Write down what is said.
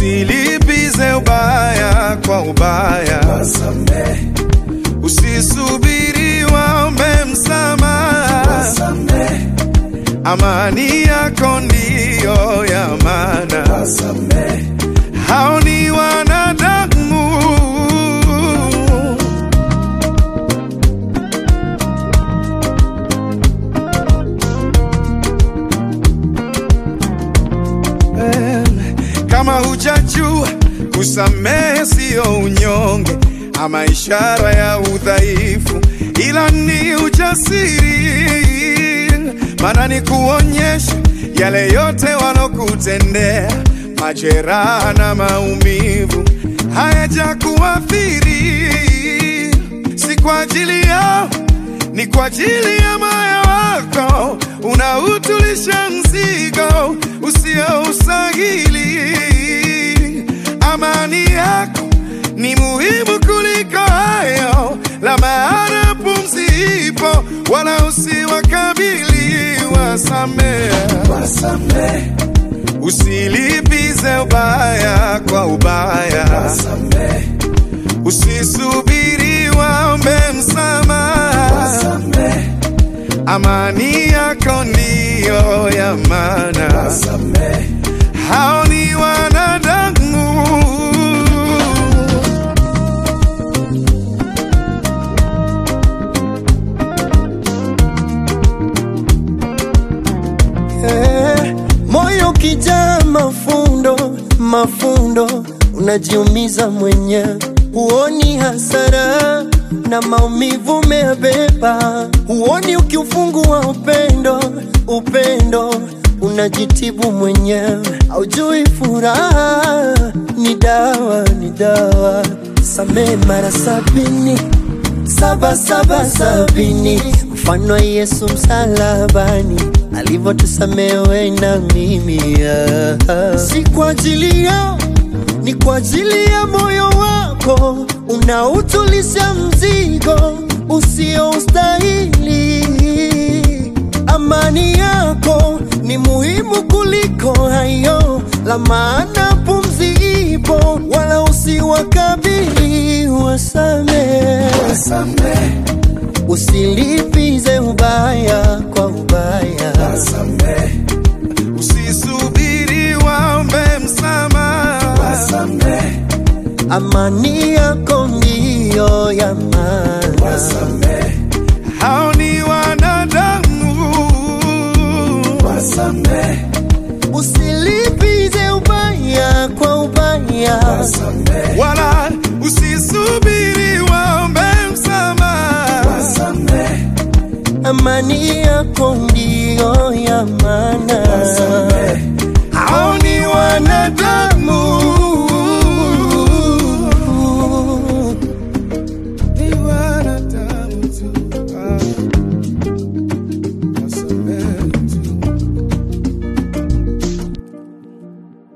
usilipize ubaya kwa ubaya, wasamehe, usisubiri waombe msamaha. wasamehe, Amani yako ndiyo ya maana, wasamehe, hao ni wanadamu. Em, Kama hujajua kusamehe siyo unyonge ama ishara ya udhaifu, ila ni ujasiri, maana ni kuonyesha yale yote walokutendea, majeraha na maumivu hayajakuathiri, si kwa ajili yao, ni kwa ajili ya moyo wako unautulisha mzigo usioustahili. Amani yako ni muhimu kuliko hayo, la maana pumzi ipo, wala usiwakabili. Wasamehe, wasamehe, usilipize ubaya kwa ubaya, wasamehe, usisubiri waombe msamaha. wasamehe, Amani yako ndiyo ya maana, wasamehe, hao ni wanadamu. Eh, moyo kijaa mafundo mafundo, unajiumiza mwenyewe, huoni hasara na maumivu umeyabeba, huoni ukiufungua upendo upendo, unajitibu mwenyewe, haujui furaha ni dawa ni dawa, samehe mara sabini saba saba sabini, mfano wa Yesu msalabani alivyotusamehe na mimi ah. Si kwa ajili yao, ni kwa ajili ya moyo wako unautulisha mzigo usioustahili. Amani yako ni muhimu kuliko hayo, la maana pumzi ipo, wala usiwakabili. Wasamehe, wasamehe, usilipize ubaya kwa ubaya. wasamehe, Usisubiri waombe msamaha, wasamehe, Amani yako ndiyo ya maana. wasamehe, hao ni wanadamu. wasamehe, Usilipize ubaya kwa ubaya. wasamehe, Wala usisubiri waombe msamaha, wasamehe, Amani yako ndiyo ya maana.